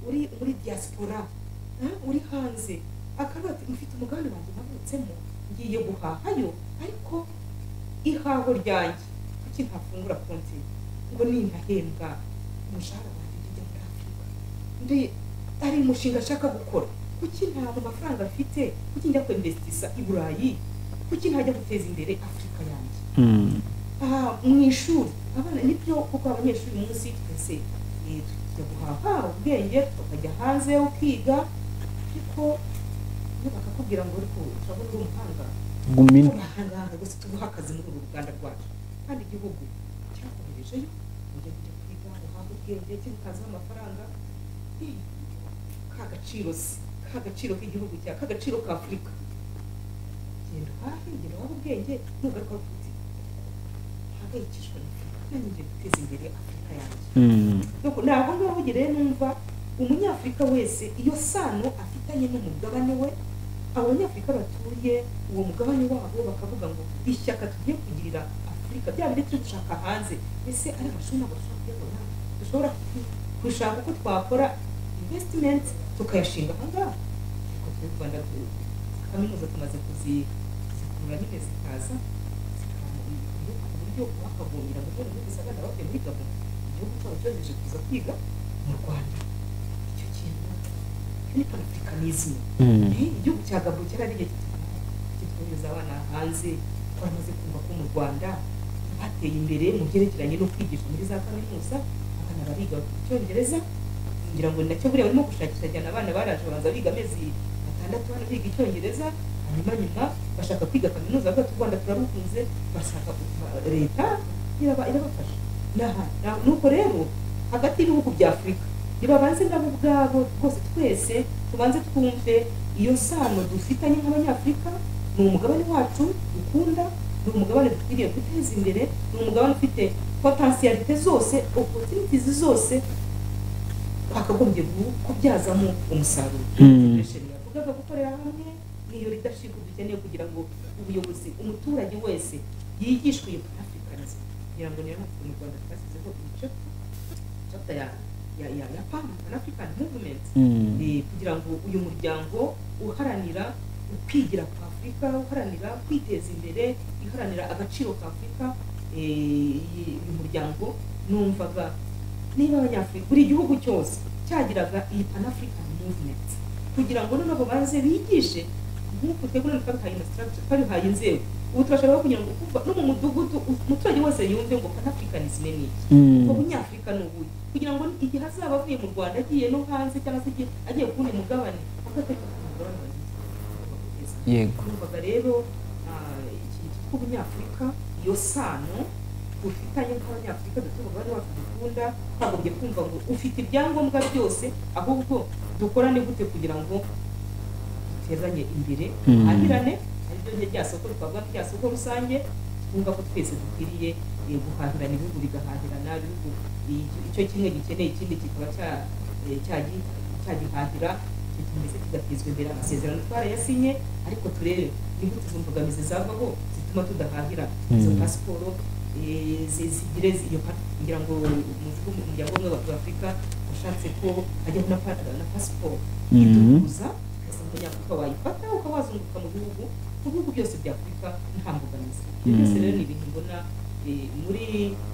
Speaker 3: uri muri diaspora eh, uri hanze akavuga ati mfite umugambi wanjye navutsemo ngiye guhahayo ariko ihaho ryanjye kuki ntafungura konti ngo nintahembwa umushahara wanjye ujya muri afurika ndi ari umushinga nshaka gukora kuki nta mu mafaranga afite kuki njya kwinvestisa i burayi kuki ntajya guteza imbere afurika yanjye
Speaker 1: Mm.
Speaker 3: aha mu ishuri abana nibyo kuko abanyeshuri uyu munsi twese eh, tujya guhaha ubwenge tukajya hanze ukiga ariko iyo bakakubwira ngo ariko turabona uri umuhanga
Speaker 1: gumina
Speaker 3: turahanganga gusa tuguha akazi muri uru ruganda rwacu kandi igihugu cyakoherejeyo ujya kujya kwiga guhaha ubwenge kikazaho amafaranga Eh, ka gaciro se ka gaciro k'igihugu cya ka gaciro ka afurika genda uhahe genda uhahe ubwenge nugaruka ufite mpangayikishwa na afurika nanjye ngiye guteza imbere afurika yanjye
Speaker 1: Mm.
Speaker 3: nuko ntabwo ngaho rero numva umunyafurika wese iyo sano afitanye n'umugabane we abanyafurika batuye uwo mugabane wabo bakavuga ngo ishyaka tugiye kugirira afurika bya bindi turi gushaka hanze ese ari amashuri ntabwo dushobora kuyabona dushobora ku- gushaka uko twakora investment tukayashinga aha ngaha ariko twe u rwanda tu- kaminuza tumaze kuzi- kuzikurura nyine zikaza zikaba mu bihugu ku buryo uwakavomera ngo none muri gisagara bavuye muri gabon igihugu cyabo cyohereje kuza kwiga mu rwanda icyo kintu icyo ni panafurikanisme
Speaker 1: Mm.
Speaker 3: Eh, igihugu cya gabo cyarariye kitwohereza abana hanze twamaze kumva ko mu rwanda bateye imbere mu byerekeranye no kwigisha muri za kaminuza abana bariga bakiga icyongereza ngira ngo nacyo buriya barimo gushakisha cyane abana baraje babanza biga amezi batandatu bana biga icyongereza hanyuma nyuma bashaka kwiga kaminuza bavuga ati u rwanda turarukunze bashaka kuva- leta iraba- irabafasha Ni aha- na- nuko rero hagati y'ibihugu bya afurika nibabanze nabo ubwabo rwose twese tubanze twumve iyo sano dufitanye nk'abanyafurika ni umugabane wacu dukunda ni umugabane dukwiriye guteza imbere ni umugabane ufite potensiyalite zose opportunities zose twakagombye gu- kubyazamo umusaruro
Speaker 1: Mm.
Speaker 3: Federation yavugaga gukorera hamwe niyo leadership dukeneye kugira ngo ubuyobozi umuturage wese yigishwe iyo africanism kugira ngo niyo mu rwanda twashyizeho ibice chapter ya ya ya ya PAM Pan African Movement
Speaker 1: Mm.
Speaker 3: eh, kugira ngo uyu muryango uharanira ukwigira kwa Afurika uharanira kwiteza imbere iharanira agaciro ka Afurika eh, iyi- uyu muryango numvaga niba abanyafurika buri gihugu cyose cyagiraga iyi Pan African Movement kugira ngo noneho babanze bigishe nk'uku twebwe noneho twabihaye infrastructure twabihaye inzego ubu turashobora kugira ngo kuva no mu mudugudu umuturage wose yumve ngo Pan Africanism ni iki
Speaker 1: Mm.
Speaker 3: ngo umunyafurika ni ubuye kugira ngo igihe azaba avuye mu rwanda agiye no hanze cyangwa se igihe agiye ku wundi mugabane agateka ku mugabane wa Afurika.
Speaker 1: Yego.
Speaker 3: Numvaga rero ah, ikintu cyitwa ubunyafurika iyo sano dufitanye nk'abanyafurika dufite umugabane wacu dukunda twagombye kumva ngo ufite ibyangombwa byose ahubwo dukorane gute kugira ngo dutezanye imbere
Speaker 1: Mm.
Speaker 3: duhahirane aribyo rye rya soko twavuga ko rya soko rusange twumva ko twese dukwiriye eh, guhahirana ibihugu bigahahirana ibihugu i- icyo kimwe gikeneye ikindi kikaba cya- eh, cyagi- cyagihahira kikomeza kigatezwa imbere amasezerano twarayasinye ariko turebe nigute izo mbogamizi zavaho zituma tudahahira izo
Speaker 1: Mm.
Speaker 3: pasiporo eh, zi- zigire zi- iyo pa- ngira ngo umuvugo mu muryango umwe wa afurika washatse ko hajyaho na pa- na pasiporo
Speaker 1: Mhm.
Speaker 3: iduhuza ukasanga umunyafurika wayifata ukawazunguka mu bihugu mu bihugu byose bya afurika nta mbogamizi ibyo byose
Speaker 1: Mm.
Speaker 3: rero ni ibintu mbona eh, muri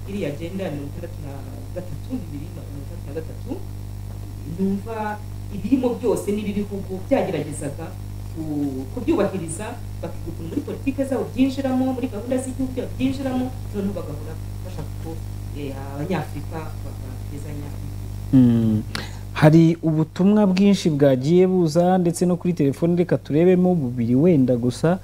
Speaker 3: iriya agenda mirongo itandatu na gatatu bibiri na mirongo itandatu na gatatu numva ibirimo byose niba ibihugu byageragezaga ku- kubyubahiriza bakiga ukuntu muri politike zabo byinjiramo muri gahunda z'igihugu byabo byinjiramo noneho bagahora bashaka ko eh, abanyafurika batezanya
Speaker 1: Mm. hari ubutumwa bwinshi bwagiye buza ndetse no kuri telefone reka turebemo bubiri wenda gusa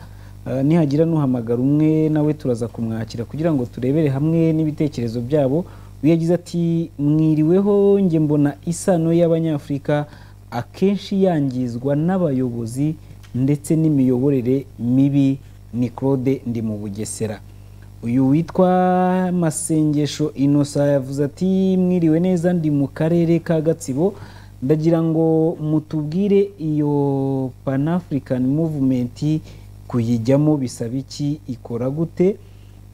Speaker 1: Ah, nihagira n'uhamagara umwe nawe turaza kumwakira kugira ngo turebere hamwe n'ibitekerezo byabo we yagize ati mwiriweho njye mbona isano y'abanyafurika akenshi yangizwa n'abayobozi ndetse n'imiyoborere mibi ni claude ndi mu bugesera uyu witwa masengesho inosa yavuze ati mwiriwe neza ndi mu karere ka gatsibo ndagira ngo mutubwire iyo pan african movement kuyijyamo bisaba iki ikora gute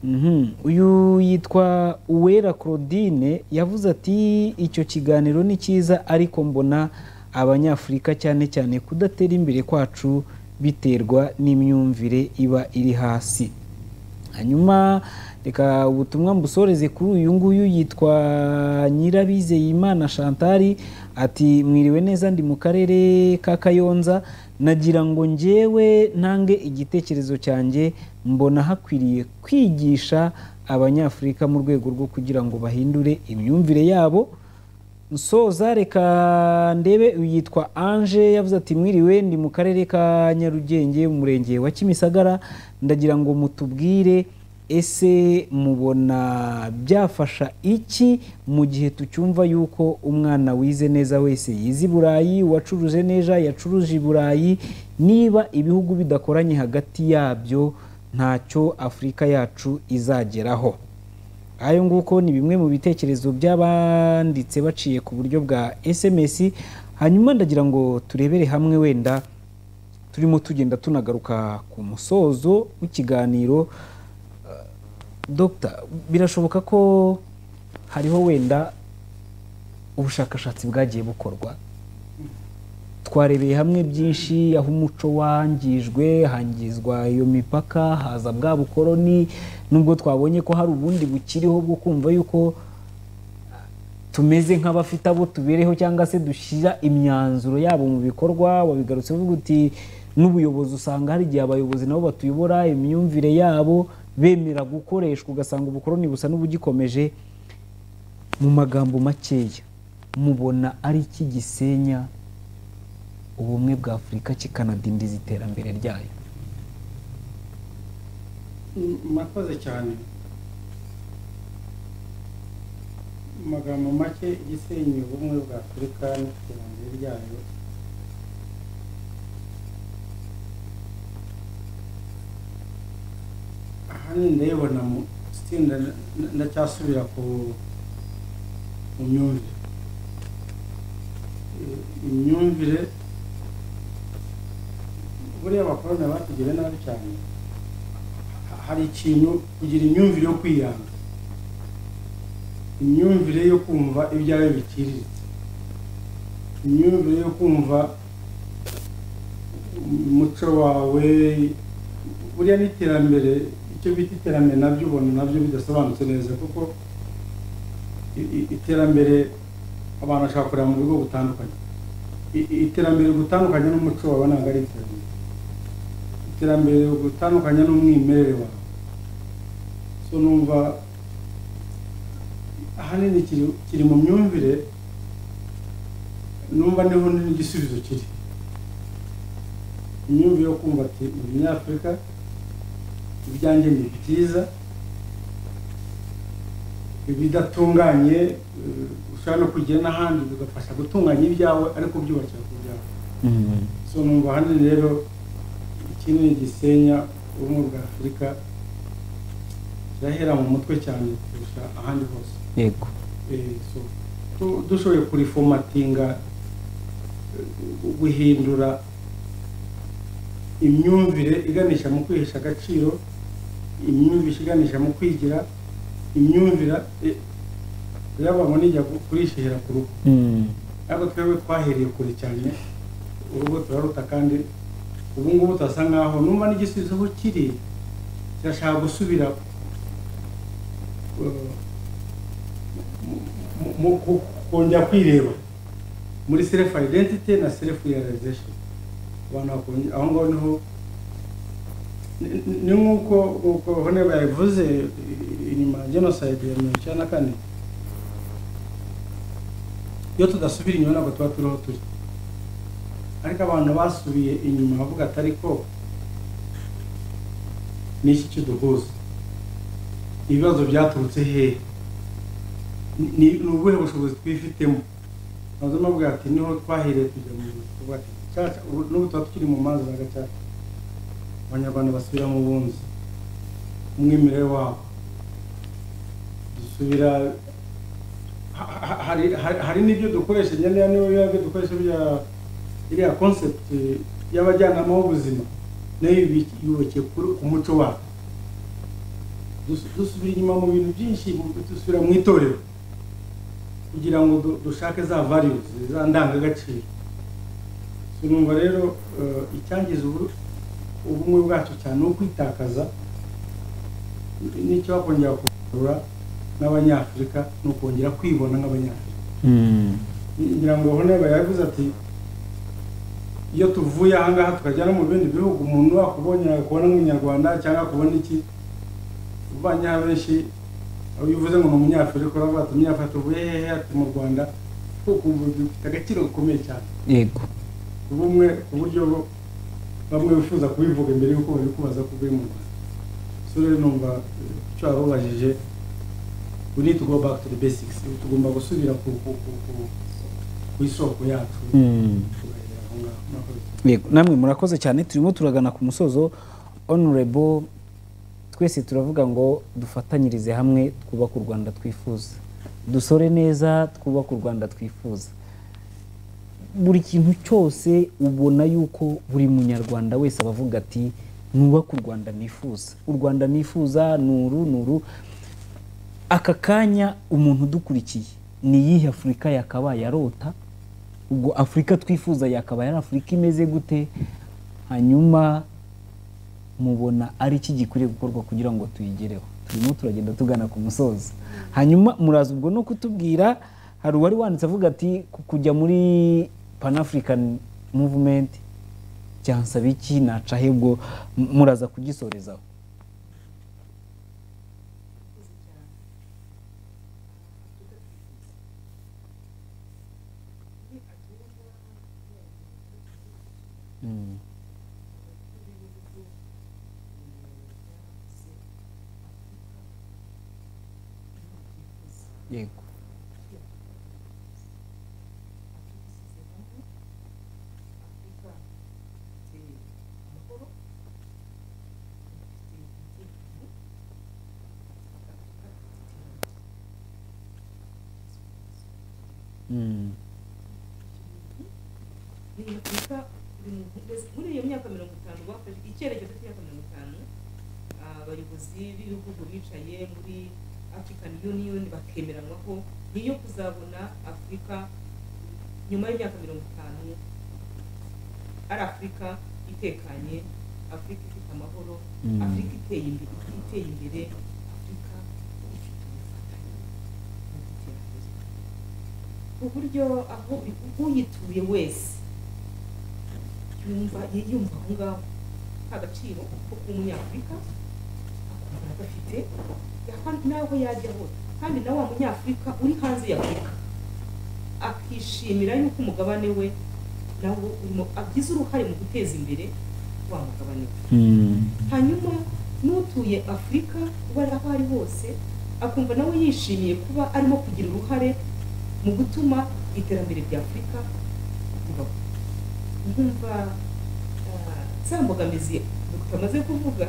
Speaker 1: Mhm. uyu yitwa uwera claudine yavuze ati icyo kiganiro ni cyiza ariko mbona abanyafurika cyane cyane kudatera imbere kwacu biterwa n'imyumvire iba iri hasi hanyuma reka ubutumwa mbusoreze kuri uyu nguyu yitwa nyirabizeyimana shantari ati mwiriwe neza ndi mu karere ka kayonza nagira ngo njyewe ntange igitekerezo cyanjye mbona hakwiriye kwigisha abanyafurika mu rwego rwo kugira ngo bahindure imyumvire yabo nsoza reka ndebe yitwa ange yavuze ati mwiriwe ndi mu karere ka nyarugenge umurenge wa kimisagara ndagira ngo mutubwire ese mubona byafasha iki mu gihe tucyumva yuko umwana wize neza wese yize i burayi uwacuruje neza yacuruje i burayi niba ibihugu bidakoranye hagati yabyo ntacyo afurika yacu izageraho ayo nguko ni bimwe mu bitekerezo by'abanditse baciye ku buryo bwa SMS hanyuma ndagira ngo turebere hamwe wenda turimo tugenda tunagaruka ku musozo w'ikiganiro Eh, Dr birashoboka ko hariho wenda ubushakashatsi bwagiye bukorwa twarebeye hamwe byinshi aho umuco wangijwe hangizwa iyo mipaka haza bwa bukoroni nubwo twabonye ko hari ubundi bukiriho bwo kumva yuko tumeze nk'abafite abo tubereho cyangwa se dushyira imyanzuro yabo mu bikorwa wabigarutse uvuga uti n'ubuyobozi usanga hari igihe abayobozi nabo batuyobora imyumvire yabo bemera gukoreshwa ugasanga ubukoroni busa n'ubugikomeje mu magambo makeya mubona ari iki gisenya ubumwe bwa afurika kikanadindiza iterambere ryayo
Speaker 2: murakoze cyane mu magambo make igisenyi ubumwe bwa afurika n'iterambere ryayo ahanini ndayibona mu itsinda ndacyasubira ku mu myumvire imyumvire buriya abakoroni batugiriye nabi cyane hari ikintu kugira imyumvire yo kwiyanga imyumvire yo kumva ibyawe biciriritse imyumvire yo kumva umuco wawe buriya n'iterambere icyo bita iterambere nabyo ubona nabyo bidasobanutse neza kuko iterambere abantu bashobora kureba mu buryo butandukanye iterambere gutandukanye n'umuco wawe ntabwo ari iterambere iterambere gutandukanye n'umwimerere wawe so numva ahanini kiri mu myumvire numva niho n'igisubizo kiri imyumvire yo kumva ati muri nyafurika ibyanjye ni byiza ibidatunganye ushobora no kugera n'ahandi bigafasha gutunganya ibyawe ariko byubakira ku byawe so numva ahanini rero iki ni igisenya ubumwe bwa afurika kirahera mu mutwe cyane kurusha ahandi hose
Speaker 1: yego
Speaker 2: dushoboye kurifomatinga guhindura imyumvire iganisha mu kwihesha agaciro imyumvire iganisha mu kwigira imyumvire yabamo n'ijya kurishihera ku rugo ariko twebwe twahereye kure cyane urugo turaruta kandi ubu ngubu turasa nkaho numva n'igisubizo aho kiri kirashaka gusubira kongera kwireba muri self identity na self realization abantu aho ngaho niho ni nk'uko uko hano yabivuze inyuma ya jenoside ya mirongo icyenda na kane iyo tudasubira inyuma ntabwo tuba turiho turi ariko abantu basubiye inyuma bavuga ati ariko ni iki kiduhuza ibibazo byaturutse hehe ni ubuhe bushobozi twifitemo maze mabwira ati niho twahereye kujya mu bikorwa gacaca n'ubu tuba tukiri mu mazi za gacaca abanyarwanda basubira mu bunzi umwimerere wabo dusubira hari n'ibyo dukoresha ngenera niba biba byo dukoresha bya iriya concept y'abajyanama b'ubuzima nayo yubakiye ku muco wabo dusubira inyuma mu bintu byinshi dusubira mu itorero kugira ngo dushake za values za ndangagaciro tunumva rero icyangiza ubumwe bwacu cyane ni ukwitakaza n'icyo bakongera kugarura n'abanyafurika ni ukongera kwibona nk'abanyafurika ngira ngo honeba yavuze ati iyo tuvuye ahangaha tukajya no mu bindi bihugu umuntu wakubonye akubona nk'umunyarwanda cyangwa akubona iki uvanye benshi iyo uvuze ngo ni umunyafurika uravuga ati umunyafurika tuvuye hehe ati mu rwanda kuko ubu bifite agaciro gakomeye cyane
Speaker 1: yego
Speaker 2: bumwe ku buryo bamwe bifuza kubivuga imbere y'uko babikubaza ko uvuye mu rwanda so rero numva icyo wababajije we need to go back to the basics tugomba gusubira ku isoko yacu tugahera aho ngaho murakoze
Speaker 1: yego namwe murakoze cyane turimo turagana ku musozo honorable twese turavuga ngo dufatanyirize hamwe twubake u rwanda twifuza dusore neza twubake u rwanda twifuza buri kintu cyose ubona yuko buri munyarwanda wese aba avuga ati nubake u rwanda nifuza u rwanda nifuza ni uru ni uru aka kanya umuntu udukurikiye ni iyihe afurika yakabaye arota ubwo afurika twifuza yakaba yari afurika imeze gute hanyuma mubona ari iki gikwiriye gukorwa kugira ngo tuyigereho turimo turagenda tugana ku musozo hanyuma muraza ubwo no kutubwira hari uwari wanditse avuga ati "Ku- kujya muri pan african movement byansaba iki naca he ubwo m- muraza kugisorezaho yego
Speaker 3: afurika hamwe afurika ifite amahoro afite umutekano afurika ifite iterambere
Speaker 1: Mm.
Speaker 3: ni afurika buri muntu wese muri iyo myaka mirongo itanu bafashe icyerekezo cy'imyaka mirongo itanu abayobozi b'ibihugu bicaye muri african union bakemeranwa ko niyo kuzabona afurika nyuma y'imyaka mirongo itanu ari afurika itekanye afurika ifite amahoro
Speaker 1: Mm.
Speaker 3: afurika iteye imbere iteye imbere afurika ifite ubufatanye mu by'iterambere ku buryo aho uyituye wese yumva yiyumva aho ngaho nta gaciro ko kuba umunyafurika akumva agafite yakwa- naho yajya hose kandi na wa munyafurika uri hanze ya afurika akishimira yuko umugabane we nawo urimo agize uruhare mu guteza imbere wa mugabane we
Speaker 1: Mm.
Speaker 3: hanyuma n'utuye afurika uwo ari aho ari hose akumva nawe yishimiye kuba arimo kugira uruhare mu gutuma iterambere rya afurika ribaho nkumva ah, za mbogamizi tutamaze kuvuga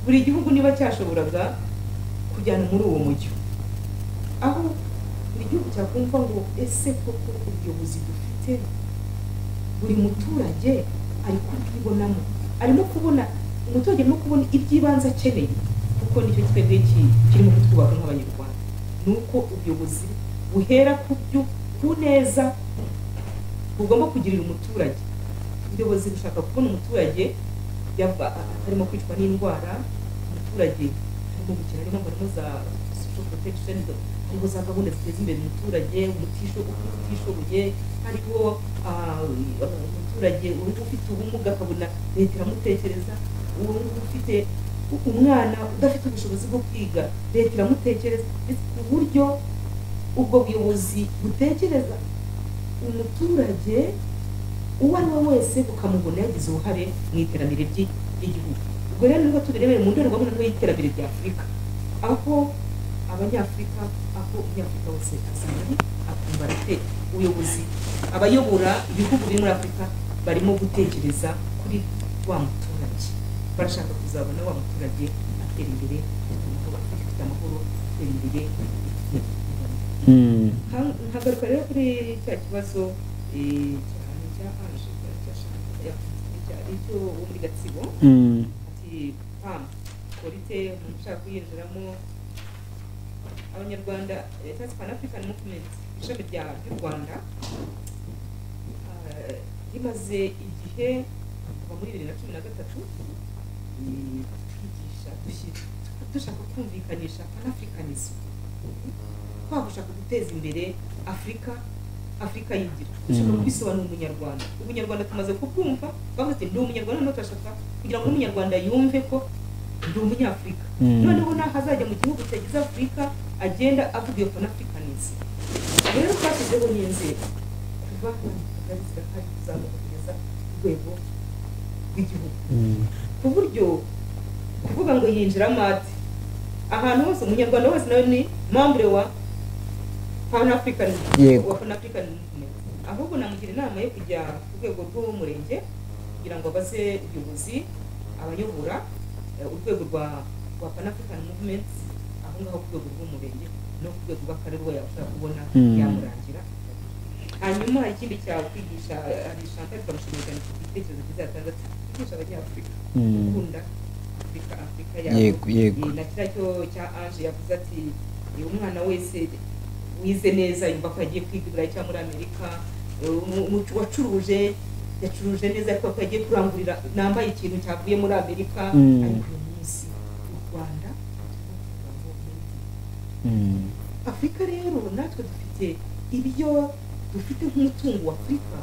Speaker 3: buri gihugu niba cyashoboraga kujyana muri uwo mujyo aho buri gihugu cyakumva ngo ese koko ubuyobozi dufite buri muturage ari kubwibonamo arimo kubona umuturage arimo kubona iby'ibanze akeneye kuko nicyo twebwe ki- kirimo kutwubaka nk'abanyarwanda ni uko ubuyobozi buhera ku byo ku neza bugomba kugirira umuturage ubuyobozi bushaka kubona umuturage yaba arimo kwicwa n'indwara umuturage arimo gukina harimo gahunda za social protection hariho za gahunda ziteza imbere umuturage umutisho- umutishoboye hariho ah, umuturage uri ufite ubumuga akabona leta iramutekereza uwo ufite umwana udafite ubushobozi bwo kwiga leta iramutekereza ndetse ku buryo ubwo buyobozi butekereza umuturage uwo ari we wese bukamubona yagize uruhare mu iterambere ry'i- ry'igihugu ubwo rero nibwo tubirebera mu ndorerwamo noneho y'iterambere rya afurika aho abanyafurika aho umunyafurika wese asanga ari akumva arate- ubuyobozi abayobora ibihugu biri muri afurika barimo gutekereza kuri wa muturage barashaka kuzabona wa muturage atera imbere afite amahoro afurika ifite amahoro atera imbere
Speaker 1: Mm.
Speaker 3: Ha- nkagaruka rero kuri cya kibazo eh, cyane cya anje cyari cyashaka cyari cyo wo muri gatsibo
Speaker 1: Mm.
Speaker 3: ati pam korite umuntu ushaka kuyinjiramo abanyarwanda eh, Tax Pan African Movement ishami rya ry'u Rwanda ah, rimaze igihe kuva muri bibiri na cumi na gatatu eh, twigisha dushi- dushaka kumvikanisha panafricanism twaba dushaka guteza imbere afurika afurika yigira dushaka
Speaker 1: Mm.
Speaker 3: kubisobanura umunyarwanda ubunyarwanda tumaze kubwumva bavuze ati ndi umunyarwanda none turashaka kugira ngo n'umunyarwanda yumve ko ndi umunyafurika
Speaker 1: Mm.
Speaker 3: noneho naho azajya mu gihugu cyagize afurika agenda avuga iyo panafricanism rero twashyizeho n'inzego kuva ku kagari zigahari kuzamuka kugeza ku rwego rw'igihugu
Speaker 1: Mm.
Speaker 3: ku buryo kuvuga ngo yinjiramo ati ahantu hose umunyarwanda wese nawe ni membre wa pan african
Speaker 1: Yego.
Speaker 3: wa pan african movement ahubwo namugira inama yo kujya ku rwego rw'umurenge kugira ngo abaze ubuyobozi abayobora eh, urwego rwa rwa pan african movement aho ngaho ku rwego rw'umurenge no ku rwego rw'akarere uwo yabasha kubona
Speaker 1: Mm.
Speaker 3: yamurangira hanyuma hari ikindi cyakwigisha hari chantal twamushimira ku gitekerezo cyiza yatanze ati kwigisha abanyafurika
Speaker 1: Mm.
Speaker 3: gukunda afurika afurika
Speaker 1: Yego, yego.
Speaker 3: Eh, na kiriya cyo cya ange yavuze ati eh, umwana wese wize neza yumva ko yagiye kwiga i burayi cyangwa muri amerika Eh, umu- umu- wacuruje yacuruje neza ariko ko yagiye kurangurira nambaye ikintu cyavuye muri amerika
Speaker 1: Mm.
Speaker 3: ariko uyu munsi u rwanda turavuga ngo made in
Speaker 1: Mm.
Speaker 3: afurika rero natwe dufite ibyo dufite nk'umutungo wa afurika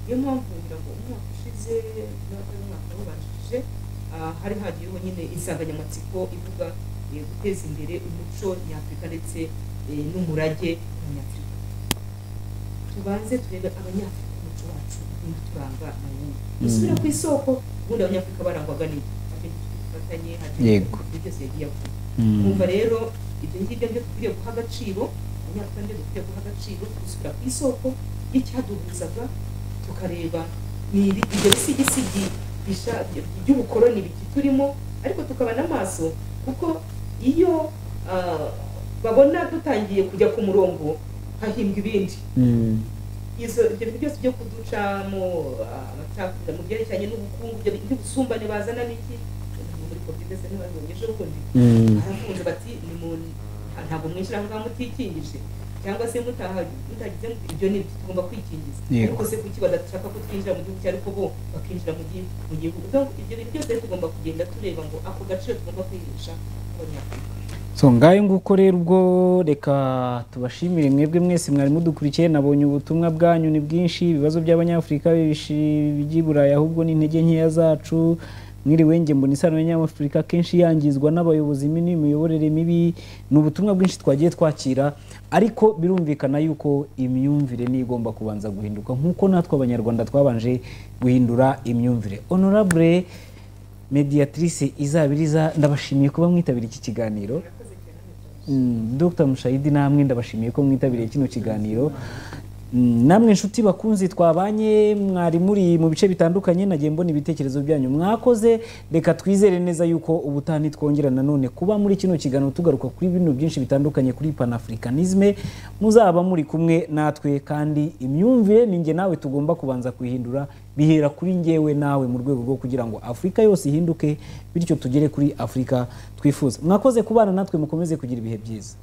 Speaker 3: niyo mpamvu ngira ngo umwaka ushize n'uwatari umwaka wabanjirije ah, hari hagiyeho nyine insanganyamatsiko ivuga eh, guteza imbere umuco nyafurika ndetse eh, n'umurage nyafurika tubanze turebe abanyafurika umuco wacu ubundi turanga ni uwuhe dusubira ku isoko ubundi abanyafurika barangwaga n'iki Hari ibyo dufatanye hari ibyo
Speaker 1: Yego.
Speaker 3: byose yagiye avuga
Speaker 1: Mm.
Speaker 3: nkumva rero ibyo ngibyo byo dukwiriye guha agaciro abanyafurika nibyo dukwiriye guha agaciro tuzishyira ku isoko y'icyaduhuzaga tukareba ni ibi- ibyo bisigisigi bisha- by'ubukoroni bikiturimo ariko tukaba n'amaso kuko iyo ah, babona dutangiye kujya ku murongo hahimbwa ibindi
Speaker 1: Mm.
Speaker 3: izo ibyo bintu byose byo kuducamo ah, amacakubira mu byerekeranye n'ubukungu ibyo bintu by'ubusumbane bazana n'iki muri covid se ntibazonye ejo bundi
Speaker 1: Mm.
Speaker 3: barafunze bati ni mu ntabwo mwishyira ngaho mutikingije cyangwa se mutaha mutagize mu- ibyo ni ibyo tugomba kwikingiza
Speaker 1: Yego.
Speaker 3: ariko se kuki badashaka ko twinjira mu gihugu cyariko bo bakinjira mu gihugu mu gihugu Donc, ibyo bintu byose tugomba kugenda tureba ngo ako gaciro tugomba kwihisha abanyafurika
Speaker 1: so ngayo nguko rero ubwo reka tubashimire mwebwe mwese mwari mudukurikiye nabonye ubutumwa bwanyu ni bwinshi ibibazo by'abanyafurika bibishi- bijya i burayi ahubwo ni intege nkeya zacu mwiriwe nge mbona isano y'abanyafurika kenshi yangizwa n'abayobozi mibi n'imiyoborere mibi ni ubutumwa bwinshi twagiye twakira ariko birumvikana yuko imyumvire niyo igomba kubanza guhinduka nk'uko natwe abanyarwanda twabanje guhindura imyumvire honorable mediatrice izabiriza ndabashimiye kuba mwitabiriye iki kiganiro Mm, Dr mushayidi namwe ndabashimiye ko mwitabiriye kino kiganiro Mm, namwe inshuti bakunzi twabanye mwari muri mu bice bitandukanye nagiye mbona ibitekerezo byanyu mwakoze reka twizere neza yuko ubutaha nitwongera nanone kuba muri kino kiganiro tugaruka kuri bino byinshi bitandukanye kuri panafricanisme muzaba muri kumwe natwe kandi imyumvire ni njye nawe tugomba kubanza kuhindura bihera kuri njyewe nawe mu rwego rwo kugira ngo afurika yose ihinduke bityo tugere kuri afurika twifuza mwakoze kubana natwe mukomeze kugira ibihe byiza